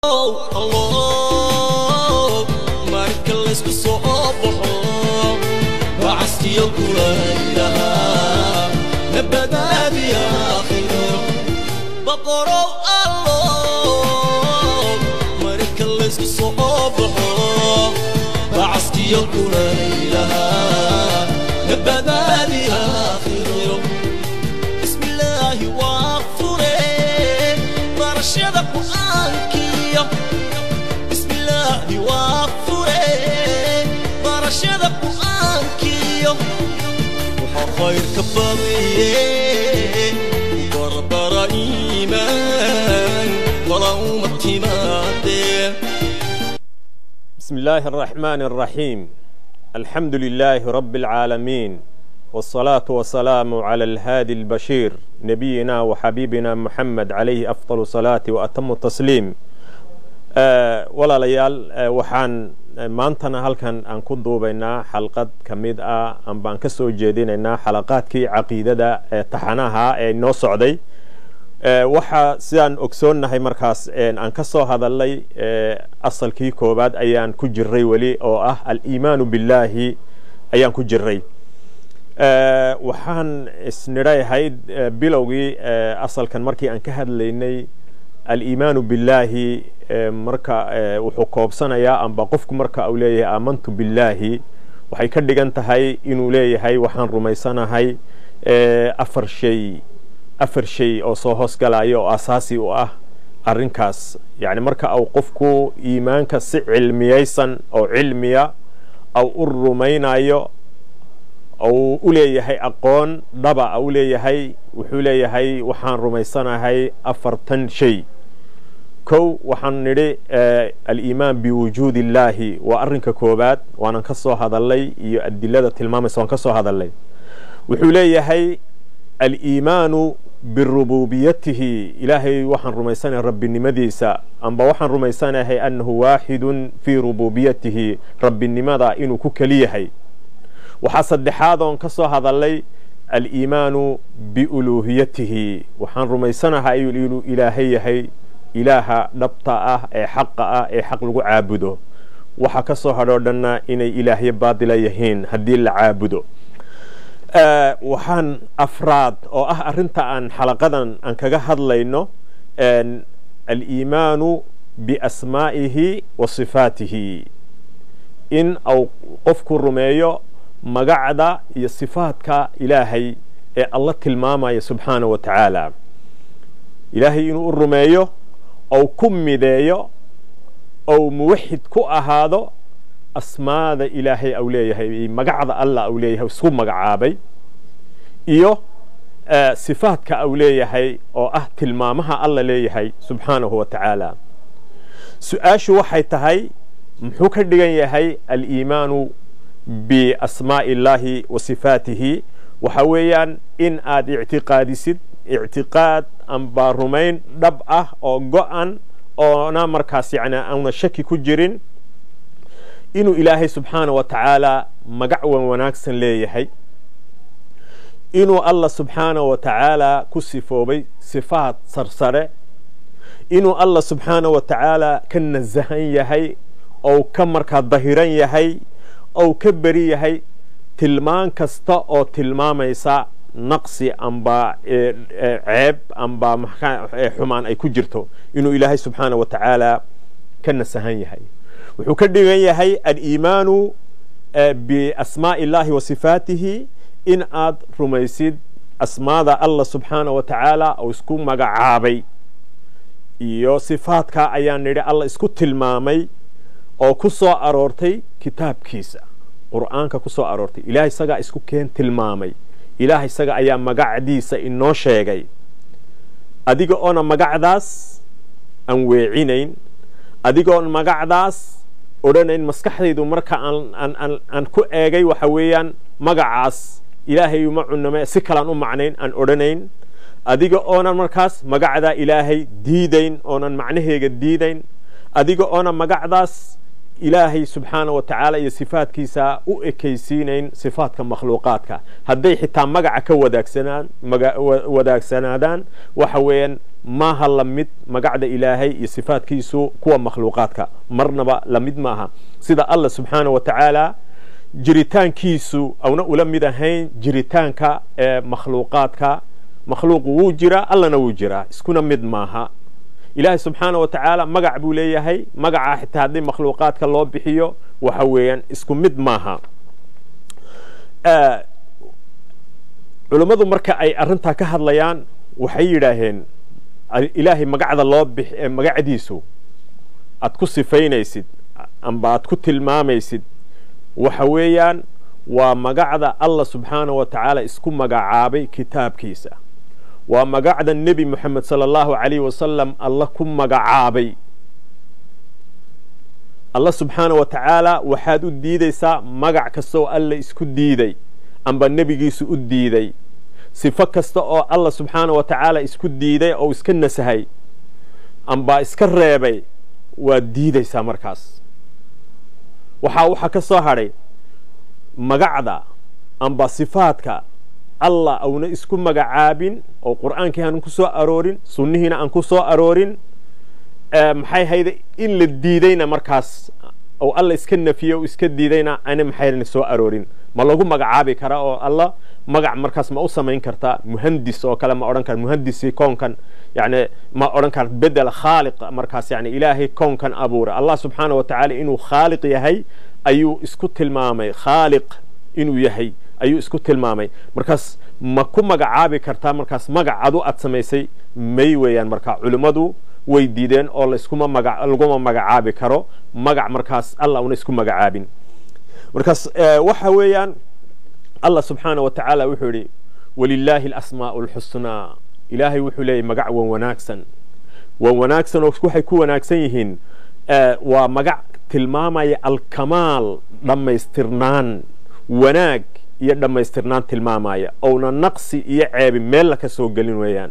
marka laysku soo baxo wacastiyo kulaylaha nabadaadi aakhiro boqorow allo marka laysku soo baxo wacastiyo kulaylaha nabadaadi aakhiro bismillaahi waa fure barashada qur'aankiyo bismillaahi waa fure barashada qur'aankiyo waxaa khayrka badiye barbara iimaan wala uma timaadee بسم الله الرحمن الرحيم الحمد لله رب العالمين والصلاة والسلام على الهادي البشير نبينا وحبيبنا محمد عليه أفضل الصلاة وأتم التسليم آه ولا ليال آه وحان maantana halkan aan ku duubaynaa xalqad ka mid ah aan baan ka soo jeedinaynaa xalaqaadkii caqiidada ee taxanaha ee noo socday waxaa sidaan ogsoonnahay markaas aan ka soo hadalnay asalkii koowaad ayaan ku jiray weli oo ah aliimaanu billaahi ayaan ku jiray waxaan isnidhayahayd bilowgii asalkan markii aan ka hadlaynay aliimaanu billaahi marka wuxuu koobsanayaa amba qofku marka uu leeyahay aamantu billaahi waxay ka dhigan tahay inuu leeyahay waxaan rumaysanahay afar shay afar shay oo soo hoosgalaya oo asaasi u ah arrinkaas yacni marka uu qofku iimaanka si cilmiyaysan oo cilmiya au u rumaynayo ou u leeyahay aqoon dhaba u leeyahay wuxuu leeyahay waxaan rumaysanahay afartan shay kow waxaan nidhi aliimaan biwujuudi illaahi waa arrinka koobaad waanan ka soo hadalnay iyo adilada tilmaamaysa waan ka soo hadalnay wuxuu leeyahay aliimaanu birububiyatihi ilaahay waxaan rumaysanahay rabbinimadiisa amba waxaan rumaysanahay annahu waaxidun fii rububiyatihi rabbinimada inuu ku keli yahay waxaa saddexaad oon ka soo hadalnay aliimaanu biuluuhiyatihi waxaan rumaysanahay inuu ilaahay yahay ilaaha dhabta ah ee xaqa ah ee xaq lagu caabudo waxa ka soo hadhoo dhanna inay ilaahyo baadila yihiin haddii la caabudo waxaan afraad oo ah arrinta aan xalaqadan aan kaga hadlayno aliimaanu biasmaa'ihi wa sifaatihi in au qofku rumeeyo magacda iyo sifaadka ilaahay ee alla tilmaamaya subxaana wa tacaala ilaahay inuu u rumeeyo ou ku mideeyo ou muwaxid ku ahaado asmaada ilaahay au leeyahay magacda allah au leeyahay isku magacaabay iyo sifaadka au leeyahay oo ah tilmaamaha alla leeyahay subxaanahu wa tacaala su-aashu waxay tahay muxuu ka dhigan yahay aliimaanu biasmaa'i illaahi wa sifaatihi waxa weeyaan in aad ictiqaadisid ictiqaad amba rumayn dhab ah oo go-an oona markaas yani auna shaki ku jirin inuu ilaahay subxaana wa tacaala magac wan wanaagsan leeyahay inuu allah subxaana wa tacaala ku sifoobay sifaad sarsare inuu allah subxaana wa tacaala ka nasahan yahay ou ka markaa dahiran yahay ou ka beri yahay tilmaan kasta oo tilmaamaysa naqsi amba ceeb amba xumaan ay ku jirto inuu ilaahay subxaana wa tacaala ka nasahan yahay wuxuu ka dhigan yahay aliimaanu biasmaa'i illaahi wa sifaatihi in aad rumaysid asmaada allah subxaana wa tacaala oo isku magacaabay iyo sifaadka ayaan nidhi allah isku tilmaamay oo ku soo aroortay kitaabkiisa qur'aanka ku soo aroortay ilaah isagaa isku keen tilmaamay ilaah isaga ayaa magacdiisa inoo sheegay adiga oona magacdaas aan weecinayn adigoon magacdaas odhanayn maskaxdaydu marka aan ku eegay waxa weeyaan magacaas ilaahay uma cuname si kalaan u macnayn aan odhanayn adiga oonan markaas magacdaa ilaahay diidayn oonan macnaheega diidayn adiga oona magacdaas ilaahay subxaana wa tacaala iyo sifaadkiisa u ekaysiinayn sifaadka makhluuqaadka hadday xitaa magaca ka wadaagsanaan wadaagsanaadaan waxa weeyaan maaha la mid magacda ilaahay iyo sifaadkiisu kuwa makhluuqaadka marnaba la mid maaha sida allah subxaana wa tacaala jiritaankiisu auna ula mid ahayn jiritaanka ee makhluuqaadka makhluuqu wuu jiraa allana wuu jiraa iskuna mid maaha ilaahay subxaana wa tacaala magac buu leeyahay magacaa xitaa haddii makhluuqaadka loo bixiyo waxa weeyaan isku mid maaha culummadu marka ay arrintaa ka hadlayaan waxay yidhaaheen ilaahay magacda loo bix magacdiisu aad ku sifaynaysid amba aad ku tilmaamaysid waxa weeyaan waa magacda allah subxaana wa tacaala isku magacaabay kitaabkiisa waa magacda nebi moxamed sala allahu calayh wasalam alla ku magacaabay allah subxaana wa tacaala waxaad u diidaysaa magac kasta oo alla isku diiday amba nebigiisu u diiday sifo kasta oo allah subxaana wa tacaala isku diiday oo iska nasahay amba iska reebay waad diidaysaa markaas waxaa waxaa ka soo hadhay magacda amba sifaadka allah auna isku magacaabin oo qur'aankii aan ku soo aroorin sunnihiina aan ku soo aroorin maxay hayda in la diidayna markaas oo alla iska nafiye o iska diidayna ana maxayna soo aroorin ma lagu magacaabi kara oo alla magac markaas ma u samayn kartaa muhandis oo kale ma odhan kara muhandisi koonkan yani ma odhan kara bedel khaaliq markaas yani ilaahay koonkan abuura allah subxaana wa tacaala inuu khaaliq yahay ayuu isku tilmaamay khaaliq inuu yahay ayuu isku tilmaamay markaas ma ku magacaabi kartaa markaas magac adu aad samaysay may weeyaan marka culimmadu way diideen oo laiskuma maga laguma magacaabi karo magac markaas alla una isku magacaabin markaas waxa weeyaan allah subxaana wa tacaala wuxuu yidhi walilaahi alasmaa'u alxusnaa ilaahay wuxuu leeyahy magac wan wanaagsan wan wanaagsan oo waxay ku wanaagsan yihiin waa magac tilmaamaya alkamaal dhammaystirnaan wanaag iyo dhammaystirnaan tilmaamaya ouna naqsi iyo ceebi meella ka soo gelin weeyaan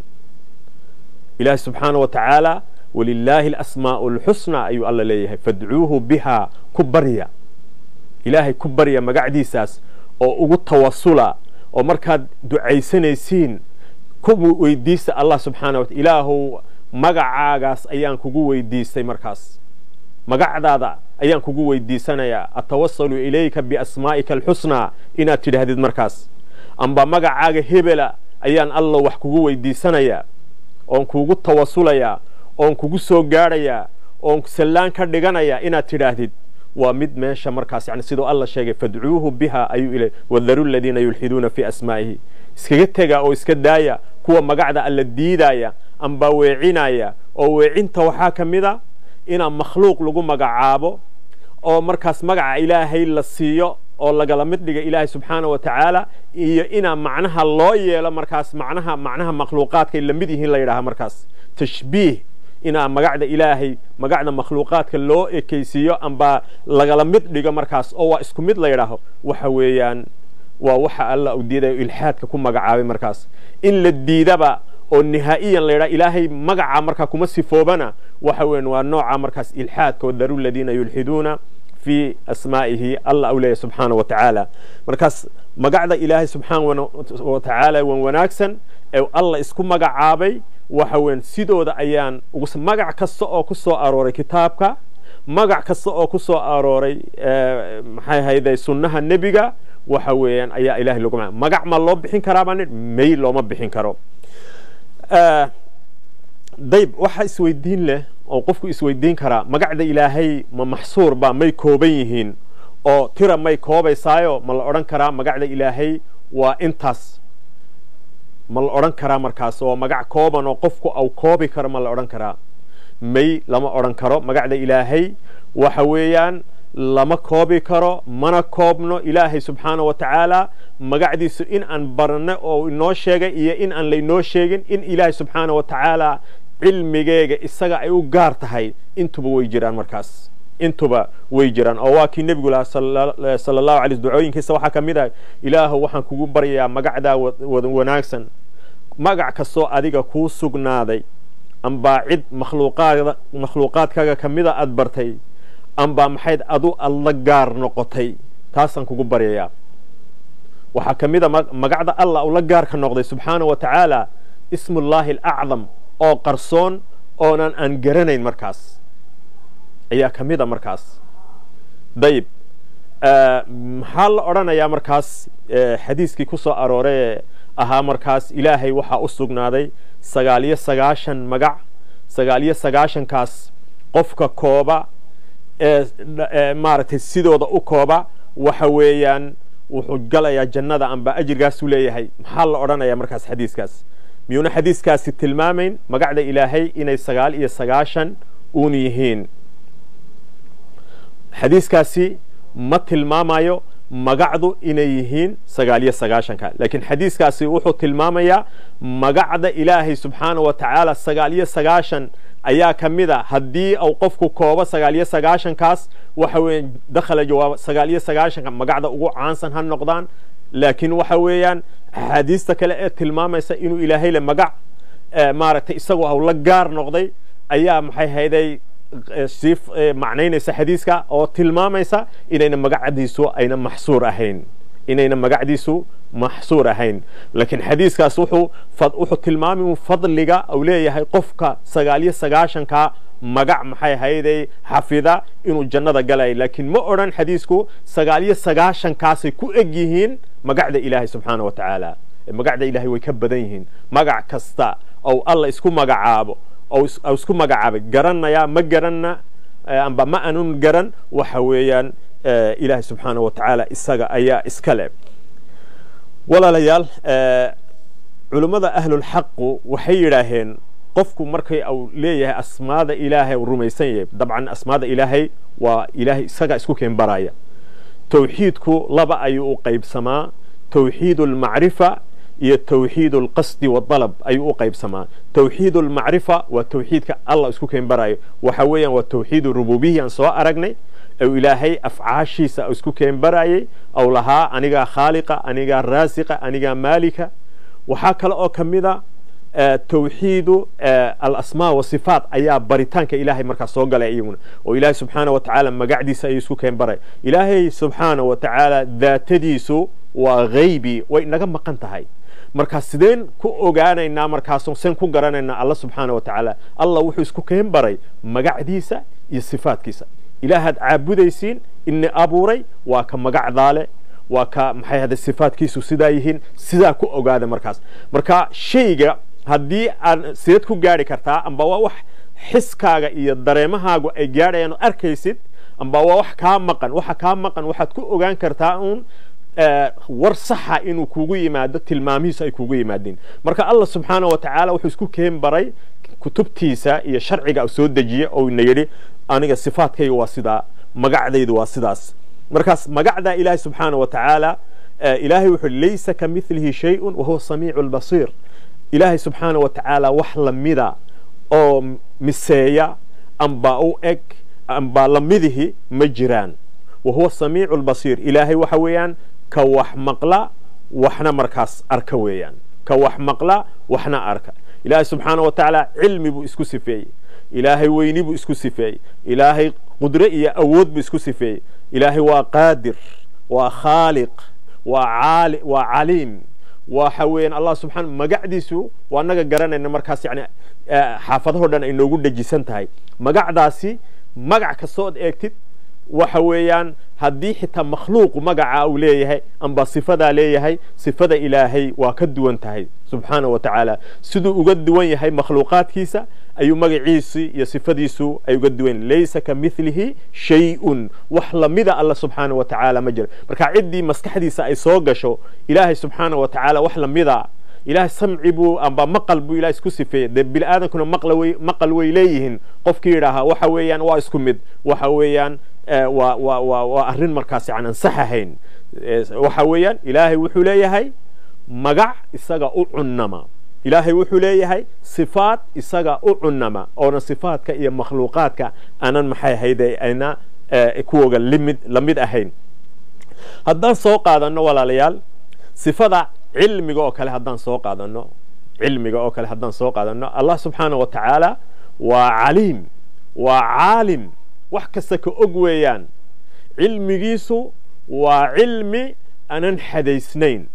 ilaahi subxaana wa tacaala walilaahi alasmaa'u alxusnaa ayuu alla leeyahay fadcuuhu bihaa ku barya ilaahay ku barya magacdiisaas oo ugu tawasula oo markaad ducaysanaysiin ku weydiista allah subxaana wa ilaahow magacaagaas ayaan kugu weydiistay markaas magacdaada ayaan kugu weydiisanayaa atawasalu ilayka biasmaa'ika alxusnaa inaad tidhaahdid markaas amba magacaaga hebela ayaan allo wax kugu weydiisanayaa oon kugu tawasulayaa oon kugu soo gaadhayaa oon sallaan ka dhiganayaa inaad tidhaahdid waa mid meesha markaas yani siduu alla sheegay fadcuuhu biha ayuu ila wadaru ladiina yulxiduuna fii asmaa'ihi iskaga tega oo iska daaya kuwa magacda alla diidaya amba weecinaya oo weecinta waxaa ka mid a inaa makhluuq lagu magacaabo oo markaas magaca ilaahay la siiyo oo lagala mid dhiga ilaahay subxaana wa tacaala iyo inaa macnaha loo yeelo markaas macnaha macnaha makhluuqaadkay la mid yihiin la yidhaha markaas tashbiih inaa magacda ilaahay magacda makhluuqaadka loo ekaysiiyo amba lagala mid dhigo markaas oo waa isku mid la yidhaaho waxa weeyaan waa waxa alla u diidayo ilxaadka ku magacaabay markaas in la diidaba oo nihaa'iyan la yidhaha ilaahay magaca markaa kuma sifoobana waxa weyan waa nooca markaas ilxaadka wadaru ladiina yulxiduuna fi asmaa'ihi allah u leeyahy subxaana wa tacaala markaas magacda ilaahay subxaana wa tacaala wan wanaagsan ee allah isku magacaabay waxa weyan sidooda ayaan magac kasta oo ku soo arooray kitaabka magac kasta oo ku soo arooray maxay hayday sunnaha nebiga waxa weeyaan ayaa ilahay lagu ma magac ma loo bixin karaa baan may looma bixin karo dayb waxa isweydiin leh oo qofku isweydiin karaa magacda ilaahay ma maxsuur ba may kooban yihiin oo tira may koobaysaayo ma la odhan karaa magacda ilaahay waa intaas ma la odhan karaa markaas oo magac kooban oo qofku au koobi karo ma la odhan karaa may lama odhan karo magacda ilaahay waxa weeyaan lama koobi karo mana koobno ilaahay subxaana wa tacaala magacdiisu in aan barno oo inoo sheegay iyo in aan laynoo sheegin in ilaahay subxaana wa tacaala cilmigeega isaga ay u gaar tahay intuba way jiraan markaas intuba way jiraan oo waa kii nebigu lahaa sala allahu alay ducooyinkiisa waxaa ka mid ah ilaahow waxaan kugu baryayaa magacdaa wada wanaagsan magac kastoo adiga kuu sugnaaday amba cid makhluuqaad makhluuqaadkaaga ka mida aad bartay amba maxayd adu alla gaar noqotay taasaan kugu baryayaa waxaa ka mid a magacda allah ula gaarka noqday subxaana wa tacaala ismullaahi alacdam oo qarsoon oonan aan garanayn markaas ayaa ka mid a markaas dayib maxaa la odhanayaa markaas xadiiskii ku soo aroorey ee ahaa markaas ilaahay waxaa u sugnaaday sagaaliyo sagaashan magac sagaaliyo sagaashankaas qofka kooba ee maaragtay sidooda u kooba waxa weeyaan wuxuu galayaa jannada amba ajirgaasuu leeyahay maxaa la odhanayaa markaas xadiiskaas miyuuna xadiiskaasi tilmaamayn magacda ilaahay inay sagaal iyo sagaashan uun yihiin xadiiskaasi ma tilmaamayo magacdu inay yihiin sagaal iyo sagaashanka laakiin xadiiskaasi wuxuu tilmaamayaa magacda ilaahay subxaana wa tacaala sagaal iyo sagaashan ayaa ka mid a haddii uu qofku koobo sagaal iyo sagaashankaas waxa weeye dakhala jawaab sagaal iyo sagaashanka magacda ugu caansan ha noqdaan laakiin waxa weeyaan axaadiista kale ee tilmaamaysa inuu ilaahay le magac maaragtay isagoo haw la gaar noqday ayaa maxay hayday sii macnaynaysa xadiiska oo tilmaamaysa inayna magacdiisu ayna maxsuur ahayn inayna magacdiisu maxsuur ahayn laakiin xadiiskaas wuxuu wuxuu tilmaamay fadliga uu leeyahay qofka sagaal iyo sagaashanka magac maxay hayday xafida inuu jannada galay laakiin ma odhan xadiisku sagaal iyo sagaashankaasay ku eg yihiin magacda ilaahay subxaana wa tacaala magacda ilaahay way ka badan yihiin magac kasta ou alla isku magacaabo ou isku magacaabay garanayaa ma garanna amba ma anun garan waxa weeyaan ilaahay subxaana wa tacaala isaga ayaa iska le walaalayaal culummada ahlulxaqu waxay yidhaaheen qofku markay uu leeyahay asmaada ilaahay uu rumaysan yahay dabcan asmaada ilaahay waa ilaahay isaga isku keen baraya towxiidku laba ayuu u qaybsamaa towxiid almacrifa iyo towxiid alqasdi wadalab ayuu u qaybsamaa towxiid almacrifa waa towxiidka allah isku keen barayo waxa weeyaan waa towxiid rububiya aan soo aragnay ou ilaahay afcaashiisa isku keen barayay ou lahaa anigaa khaaliqa anigaa raasiqa anigaa maalika waxaa kale oo ka mid a towxiidu alasmaa wasifaat ayaa baritaanka ilaahay markaa soo galay iyaguna oo ilaahay subxaana wa tacaala magacdiisa ayuu isku keen baray ilaahay subxaana wa tacaala daatadiisu waa haybi way inaga maqan tahay markaa sideen ku ogaanaynaa markaas seen ku garanaynaa alla subxaana wa tacaala allah wuxuu isku keen baray magacdiisa iyo sifaatkiisa ilaahaad caabudaysiin ini abuuray waa ka magacdaale waa ka maxay hada sifaatkiisu sidaa yihiin sidaa ku ogaada markaas marka shayga haddii aad sideed ku gaari kartaa amba waa wax xiskaaga iyo dareemahaagu ay gaadhayaan oo arkaysid amba waa wax kaa maqan waxa kaa maqan waxaad ku ogaan kartaa uun war saxa inuu kugu yimaado tilmaamihiisu ay kugu yimaadeen marka allah subxaana wa tacaala wuxuu isku keen baray kutubtiisa iyo sharciga soo dejiye oo ina yidhi aniga sifaadkayga waa sidaa magacdaydu waa sidaas markaas magacda ilaahay subxaana wa tacaala ilaahay wuxuu laysa ka milihi shayun wahuwa samiicu lbasiir ilaahay subxaana wa tacaala wax lamida oo miseeya amba u eg amba lamidihi ma jiraan wahuwa samiicu lbasiir ilaahay waxa weeyaan ka wax maqla waxna markaas arka weeyaan ka wax maqla waxna arka ilaahay subxaana wa tacaala cilmi buu isku sifeeyey ilaahay weyni buu isku sifeeyey ilaahay qudre iyo awood buu isku sifeeyey ilaahay waa qaadir waa khaaliq waa caali waa caliim waxa weeyaan allah subxaana magacdiisu waa naga garanayna markaas yani xaafadahoo dhan ay noogu dhejisan tahay magacdaasi magac kastood eegtid waxa weeyaan haddii xitaa makhluuqu magaca uu leeyahay amba sifadaa leeyahay sifada ilaahay waa ka duwan tahay subxaana wa tacaala siduu uga duwan yahay makhluuqaadkiisa ayuu magaciisi iyo sifadiisu ay uga duwan laysa ka milihi shay-un wax lamida alla subxaana wa tacaala ma jira marka ciddii maskaxdiisa ay soo gasho ilaahay subxaana wa tacaala wax lamida ilahay samci buu amba maqal buu ilahay isku sifeeyey dee bini aadankuna maqal way leeyihiin qofkii yidhaahaa waxa weeyaan waa isku mid waxa weeyaan waa waa waa waa arrin markaas yani ansax ahayn waxa weeyaan ilaahay wuxuu leeyahay magac isaga u cunnama ilaahay wuxuu leeyahay sifaat isaga u cunnama oona sifaadka iyo makhluuqaadka aanan maxay hayde ayna kuwoga limid lamid ahayn haddaan soo qaadano walaalayaal sifada cilmiga oo kale haddaan soo qaadano cilmiga oo kale haddaan soo qaadano allah subxaana wa tacaala waa caliim waa caalim wax kasta ka og weeyaan cilmigiisu waa cilmi aanan xadaysnayn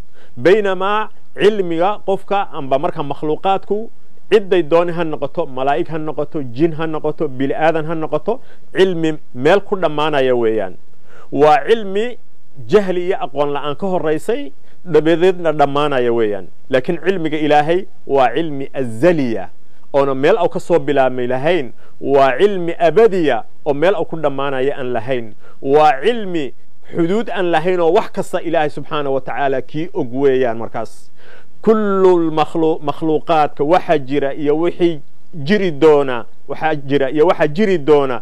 baynamaa cilmiga qofka amba marka makhluuqaadku cidday dooni ha noqoto malaa'ig ha noqoto jin ha noqoto bini aadan ha noqoto cilmi meel ku dhammaanaya weeyaan waa cilmi jahli iyo aqoon la'aan ka horaysay dabadeedna dhammaanaya weeyaan laakiin cilmiga ilaahay waa cilmi azaliya oona meel au ka soo bilaabmay lahayn waa cilmi abadiya oo meel au ku dhammaanaya aan lahayn waa cilmi xuduud aan lahayn oo wax kasta ilaahay subxaana wa tacaala kii og weeyaan markaas kullu makhluuqaadka waxa jira iyo wixii jiri doona waxaa jira iyo waxa jiri doona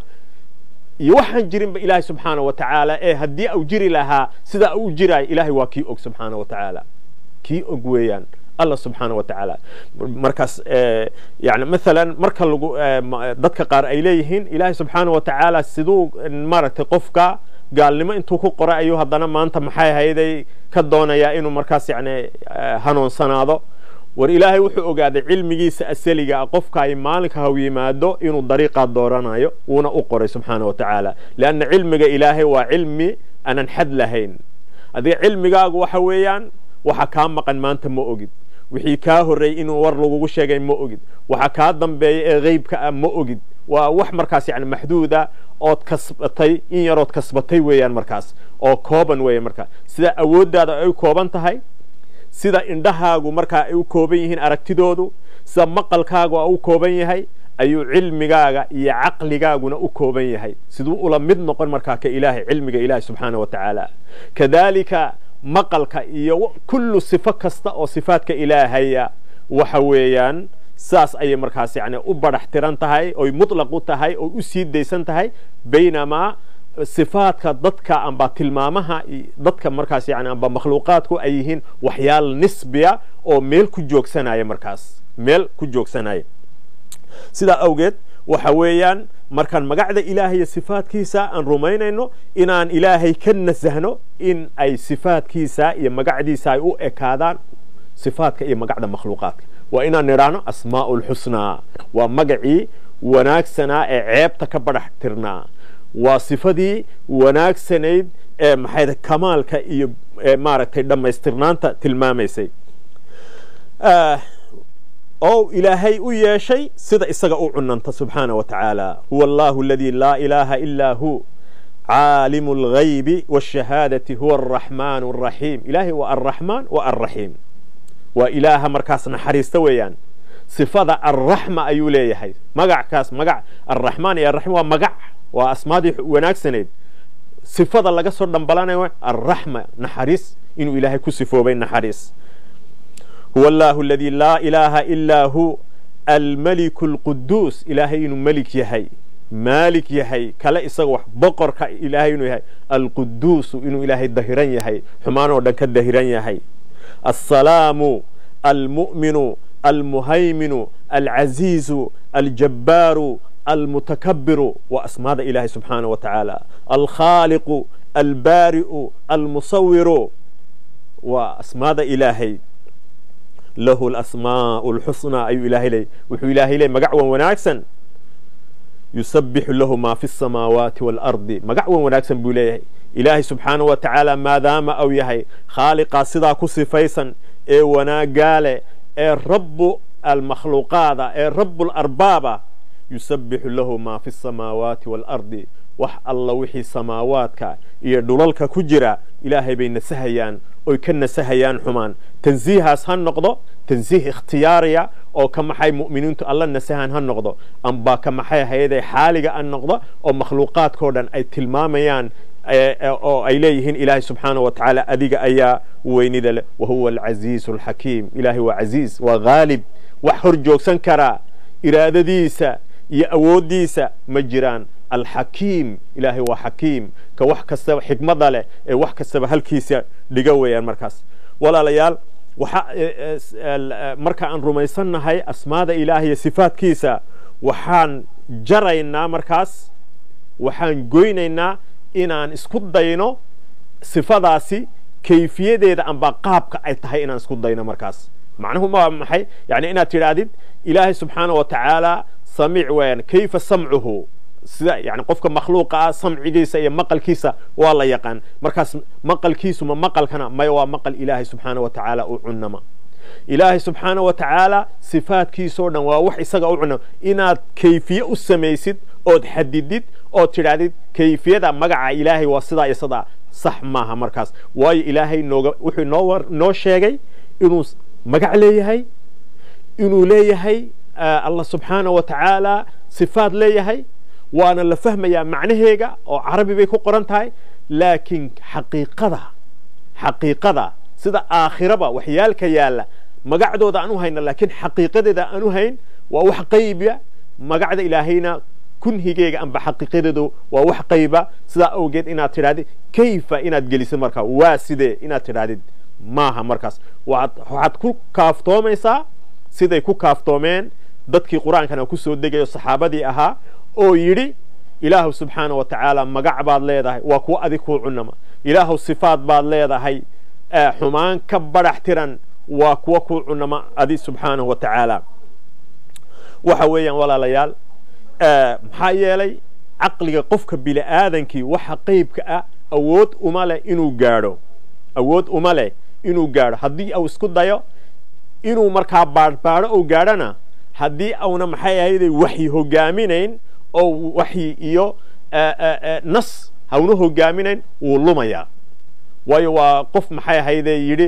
iyo waxaan jirinba ilaahay subxaana wa tacaala ee haddii au jiri lahaa sidaa u jiraayo ilaahay waa kii og subxaana wa tacaala kii og weeyaan allah subxaana wa tacaala markaas yani maalan marka lagu dadka qaar ay leeyihiin ilaahay subxaana wa tacaala siduu maaragtay qofka gaalnimo intuu ku qoray ayuu haddana maanta maxay hayday ka doonayaa inuu markaas yani hanuunsanaado war ilaahay wuxuu ogaaday cilmigiisa asaliga ah qofka ay maalinka haw yimaado inuu dariiqaa dooranayo wuuna u qoray subxaana wa tacaala leanna cilmiga ilaahay waa cilmi aanan xad lahayn adiga cilmigaagu waxa weeyaan waxa kaa maqan maanta ma ogid wixii kaa horreeyey inuu war lagugu sheegay ma ogid waxa kaa dambeeya ee qeybka ah ma ogid waa wax markaas yani maxduuda ood kasbatay in yarood kasbatay weeyaan markaas oo kooban weeya markaa sida awooddaada ay kooban tahay sida indhahaagu markaa ay u kooban yihiin aragtidoodu sida maqalkaagu u kooban yahay ayuu cilmigaaga iyo caqligaaguna u kooban yahay siduu ula mid noqon markaa ka ilaahay cilmiga ilaahay subxaana wa tacaala kadalika maqalka iyo kullu sifo kasta oo sifaadka ilaahaya waxa weeyaan saas ayay markaas yani u badax tiran tahay oy mutlaq u tahay oy u sii daysan tahay baynamaa sifaadka dadka amba tilmaamaha dadka markaas yani amba makhluuqaadku ay yihiin waxyaal nisbiya oo meel ku joogsanaya markaas meel ku joogsanaya sidaa awgeed waxa weeyaan markaan magacda ilaahay iyo sifaadkiisa aan rumaynayno inaan ilaahay ka nasahno in ay sifaadkiisa iyo magacdiisa ay u ekaadaan sifaadka iyo magacda makhluuqaadka waa inaan nidhaahno asmaa'u lxusnaa waa magacii wanaagsanaa ee ceebta ka badhax tirnaa waa sifadii wanaagsanayd ee maxay kamaalka iyo maaragtay dhammaystirnaanta tilmaamaysay oo ilaahay u yeeshay sida isaga u cunanta subxaana wa tacaala huwa allahu aladii laa ilaaha ilaa hu caalimu alghaybi waashahaadati huwa alraxmaan alraxiim ilaahay waa alraxmaan wa alraxiim waa ilaaha markaas naxariista weeyaan sifada alraxma ayuu leeyahay magackaas magac alraxmaan iyo alraxiim waa magac waa asmaadii wanaagsanayd sifada laga soo dhambalanayo alraxma naxariis inuu ilaahay ku sifoobay naxariis huwa allahu aladii laa ilaaha ilaa hu almaliku alquduus ilaahay inuu melik yahay maalik yahay kale isaga wax boqorka ilaahay inuu yahay alquduusu inuu ilaahay dahiran yahay xumaan oo dhan ka dahiran yahay السلام المؤمن المهيمن العزيز الجبار المتكبر وأسماء إله سبحانه وتعالى الخالق البارئ المصور وأسماء إلهي له الأسماء الحسنى أي إلهي لي وحو إلهي لي مقعوا وناكسا يسبح له ما في السماوات والأرض مقعوا وناكسا بوليه ilaahay subxaana wa tacaala maadaama au yahay khaaliqaa sidaa ku sifaysan ee wanaagaale ee rabbu almakhluuqaada ee rabu larbaaba yusabbixu lahu maa fi samaawaati waalardi wax alla wixii samaawaadka iyo dhulalka ku jira ilaahay bay nasahayaan oy ka nasahayaan xumaan tansiihaas ha noqdo tansiih ikhtiyaariya oo ka maxay mu'miniintu alla nasahan ha noqdo amba ka maxay hayadee xaaliga an noqdo oo makhluuqaadkao dhan ay tilmaamayaan oo ay leeyihiin ilaahay subxaana wa tacaala adiga ayaa weynida leh wahuwa alcaziizu alxakiim ilaahay waa caziiz waa haalib wax hor joogsan karaa iraadadiisa iyo awooddiisa ma jiraan alxakiim ilaahay waa xakiim ka wax kastaba xikmada leh ee wax kastaba halkiisa dhiga weeyaan markaas walaalayaal waxa marka aan rumaysannahay asmaada ilaahay iyo sifaadkiisa waxaan jaraynaa markaas waxaan goynaynaa inaan isku dayno sifadaasi kayfiyadeeda amba qaabka ay tahay inaan isku dayno markaas macnuhu ma maxay yani inaad tidhaahdid ilaahay subxaana wa tacaala samiic weeyaan kayfa samcuhu sida yani qofka makhluuqa ah samcigiisa iyo maqalkiisa waa la yaqaan markaas maqalkiisu ma maqalkana maya waa maqal ilaahay subxaana wa tacaala u cunama ilaahay subxaana wa tacaala sifaadkiisoo dhan waa wax isaga u cunama inaad kayfiye u samaysid ood xadidid ood tidhaahdid kayfiyada magaca ilaahay waa sidaa iyo sidaa sax maaha markaas waayo ilaahay nooga wuxuu noo war noo sheegay inuu magac leeyahay inuu leeyahay allah subxaana wa tacaala sifaad leeyahay waana la fahmayaa macnaheega oo carabi bay ku qoran tahay laakiin xaqiiqada xaqiiqada sida aakhiraba waxyaalka yaalla magacdooda aan u hayna laakiin xaqiiqadeeda aan u hayn waa wax qaybiya magacda ilaahayna kunhigeega amba xaqiiqadeedu waa wax qayba sidaa awgeed inaad tidhahdid kayfa inaad gelisid markaa waa sidee inaad tidhahdid maaha markaas waxaad ku kaaftoomaysaa siday ku kaaftoomeen dadkii qur-aankana ku soo degayo saxaabadii ahaa oo yidhi ilaahu subxaana wa tacaala magac baad leedahay waa kuwa adig kuu cunama ilaahu sifaad baad leedahay xumaan ka badhax tiran waa kuwa kuu cunama adi subxaanahu wa tacaala waxa weeyaan walaalayaal maxaa yeelay caqliga qofka bini aadankii waxa qeybka ah awood uma leh inuu gaadho awood uma leh inuu gaadho haddii uu isku dayo inuu markaa baadhbaadho ou gaadhona haddii auna maxay ahayday waxyi hogaaminayn oo waxyi iyo nas hauna hogaaminayn wuu lumayaa waayo waa qof maxay ahayde yidhi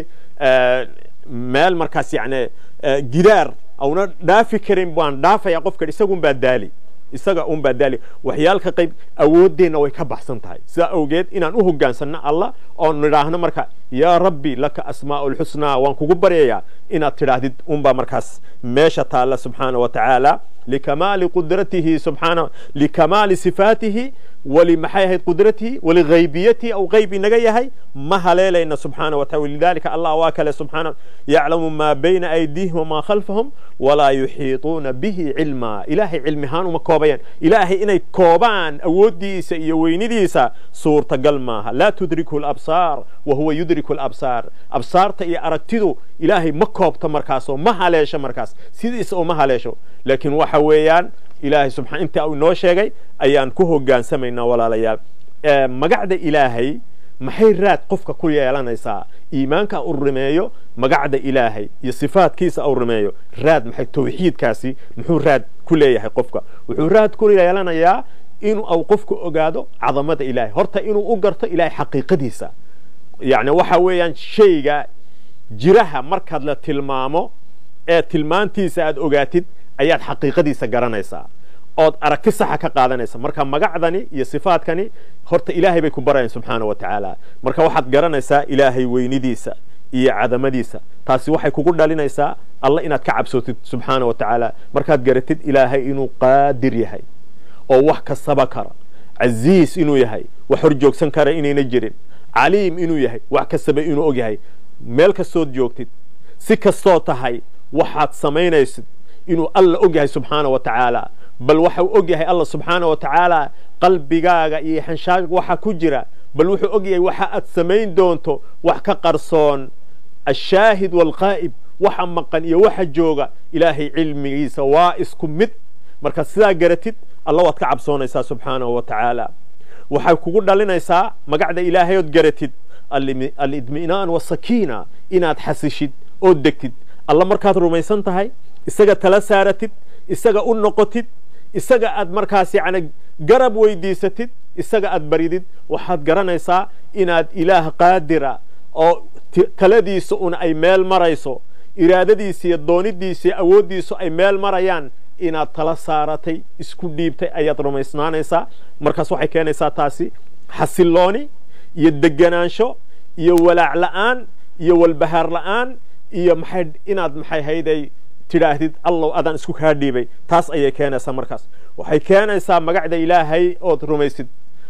meel markaas yani gidaar auna dhaafi karin baan dhaafaya qofka isagun baa daali isaga un baa daali waxyaalka qayb awooddeenna way ka baxsan tahay sidaa awgeed inaan u hogaansanno allah oon nidhaahno marka yaa rabbi laka asmaa'u lxusnaa waan kugu baryayaa inaad tidhaahdid unbaa markaas meesha taalla subxaana wa tacaala likamaali qudratihi subxaana likamaali sifaatihi ولمحي هي قدرته ولغيبيته أو غيب نجايه ما هليلنا سبحانه وتعالى ولذلك الله واكل سبحانه يعلم ما بين أيديهم وما خلفهم ولا يحيطون به علما إلهي علمهان ومكوبيان إلهي إني كوبان أودي سيوين ديسا صورة قلماها لا تدركه الأبصار وهو يدرك الأبصار أبصار تأي أركتدو إلهي مكوب تمركاسو ما هليش مركاس سيديس أو ما هليشو لكن وحويان ilaahay subxaan inta uu noo sheegay ayaan ku hogaansamaynaa walaalayaal magacda ilaahay maxay raad qofka ku yeelanaysaa iimaanka uu rumeeyo magacda ilaahay iyo sifaadkiisa uu rumeeyo raad maxay tawxiidkaasi muxuu raad ku leeyahay qofka wuxuu raad ku yeelanayaa inuu uu qofku ogaado cadamada ilaahay horta inuu u garto ilaahay xaqiiqadiisa yacni waxa weeyaan shayga jiraha markaad la tilmaamo ee tilmaantiisa aad ogaatid ayaad xaqiiqadiisa garanaysaa ood aragti saxa ka qaadanaysa marka magacdani iyo sifaadkani horta ilaahay bay ku barayaan subxaana wa tacaala marka waxaad garanaysaa ilaahay weynidiisa iyo cadamadiisa taasi waxay kugu dhalinaysaa alla inaad ka cabsootid subxaana wa tacaala markaad garatid ilaahay inuu qaadir yahay oo wax kastaba kara casiis inuu yahay wax horjoogsan kara inayna jirin caliim inuu yahay wax kastaba inuu og yahay meel kastood joogtid si kastoo tahay waxaad samaynaysid inuu alla og yahay subxaana wa tacaala bal waxa uu og yahay alla subxaana wa tacaala qalbigaaga iyo xanshaaga waxa ku jira bal wuxuu og yahay waxa aad samayn doonto wax ka qarsoon ashaahid waalqaa'ib waxa maqan iyo waxa jooga ilaahay cilmigiisa waa isku mid marka sidaa garatid alla waad ka cabsoonaysaa subxaanahu wa tacaala waxay kugu dhalinaysaa magacda ilaahay ood garatid alidmi'naan wasakiina inaad xasishid ood degtid alla markaad rumaysan tahay isaga tala saaratid isaga u noqotid isaga aad markaas yacni garab weydiisatid isaga aad baridid waxaad garanaysaa inaad ilaah qaadira oo taladiisa una ay meel marayso iraadadiisa iyo doonidiisa iyo awooddiisu ay meel marayaan inaad tala saaratay isku dhiibtay ayaad rumaysnaanaysaa markaas waxay keenaysaa taasi xasillooni iyo deganaansho iyo walaac la'aan iyo walbahaar la'aan iyo maxay inaad maxay hayday tidhaahdid allow adaan isku kaa dhiibay taas ayay keenaysaa markaas waxay keenaysaa magacda ilaahay ood rumaysid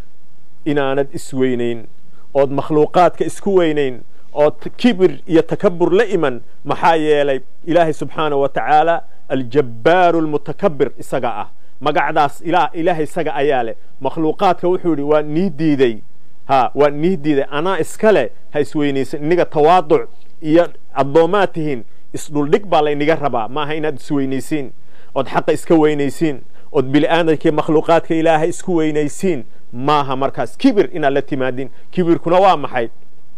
inaanad isweynayn ood makhluuqaadka isku weynayn ood kibir iyo takabur la iman maxaa yeelay ilaahay subxaana wa tacaala aljabbaaru almutakabir isaga ah magacdaas ilaahay isaga ayaa leh makhluuqaadka wuxuu yidhi waa nii diiday ha waa nii diiday anaa iska leh ha isweynaysan iniga tawaaduc iyo addoommaad tihiin isdhuldhig baa layniga rabaa maaha inaad isweynaysiin ood xaqa iska weynaysiin ood bili'aadankii makhluuqaadka ilaahay isku weynaysiin maaha markaas kibir inaad la timaadin kibirkuna waa maxay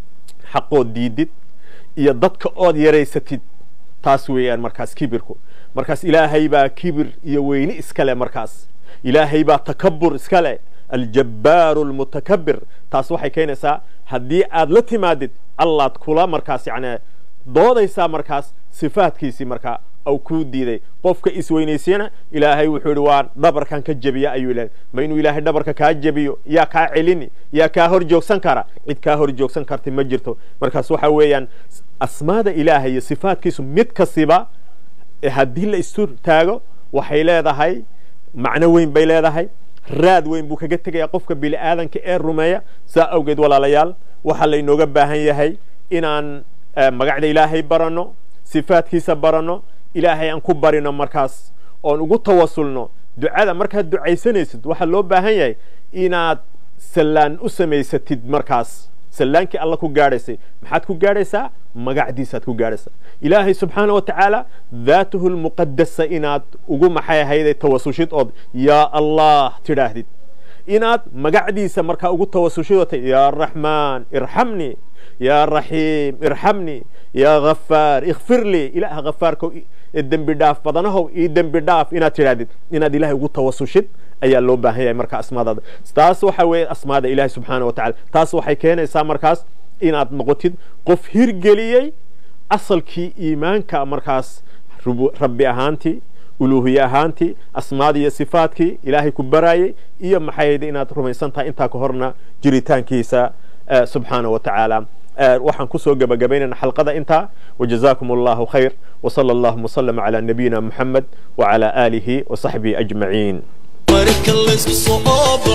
xaqood diidid iyo dadka ood yaraysatid taas weeyaan markaas kibirku markaas ilaahay baa kibir iyo weyni iskale markaas ilaahay baa takabur iskale aljabbaaru almutakabir taas waxay keenaysaa haddii aad la timaadid allaad kula markaas yacni doodaysaa markaas sifaadkiisii markaa au kuu diiday qofka isweynaysiyana ilaahay wuxuu yidhi waa dhabarkan ka jebiya ayuu ilahay ma inuu ilaahay dhabarka kaa jebiyo yaa kaa celini yaa kaa hor joogsan kara cid kaa hor joogsan karta ma jirto markaas waxa weeyaan asmaada ilaahay iyo sifaadkiisu mid kastiba haddii la isu taago waxay leedahay macno weyn bay leedahay raad weyn buu kaga tegaya qofka bini'aadanka ee rumeeya saa awgeed walaalayaal waxaa laynooga baahan yahay inaan magacda ilaahay baranno sifaadkiisa baranno ilaahay aan ku barino markaas oon ugu tawasulno ducada markaad ducaysanaysid waxaa loo baahan yahay inaad sallaan u samaysatid markaas sallaankii alla ku gaadhaysay maxaad ku gaadhaysaa magacdiisaad ku gaadhaysaa ilaahay subxaana wa tacaala daatuhu lmuqadasa inaad ugu maxay ahayday tawasushid ood yaa allah tidhaahdid inaad magacdiisa markaa ugu tawasushid oo tay yaa raxmaan irxamnii yaa raxiim irxamnii yaa ghafaar ikfir lii ilaaha ghafaarkow dembi dhaaf badanahow ii dembi dhaaf inaad tidhaahdid inaad ilaahay ugu tawasushid ayaa loo baahan yahay marka asmaadaada taas waxa weeye asmaada ilaahay subxaana wa tacala taas waxay keenaysaa markaas inaad noqotid qof hirgeliyey asalkii iimaanka markaas rabbi ahaantii uluuhiye ahaantii asmaadii iyo sifaadkii ilaahay ku baraayey iyo maxay inaad rumaysan tahay intaa ka horna jiritaankiisa subxaana wa tacaala waxaan kusoo gabagabaynayna xalqada intaa wajazaakum allahu khayr وصلى اللهم وسلم على نبينا محمد وعلى آله وصحبه أجمعين marka laysku soo baxo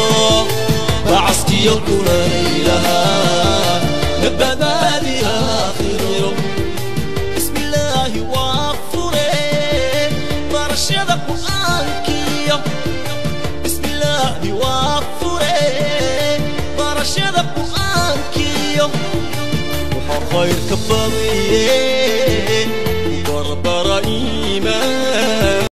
bacaskiyo kulaylaha nabadaadi aakhiro bismillaahi waa fure barashada qur'aankiyo bismillaahi waa fure barashada qur'aankiyo waxaa khayrka badiye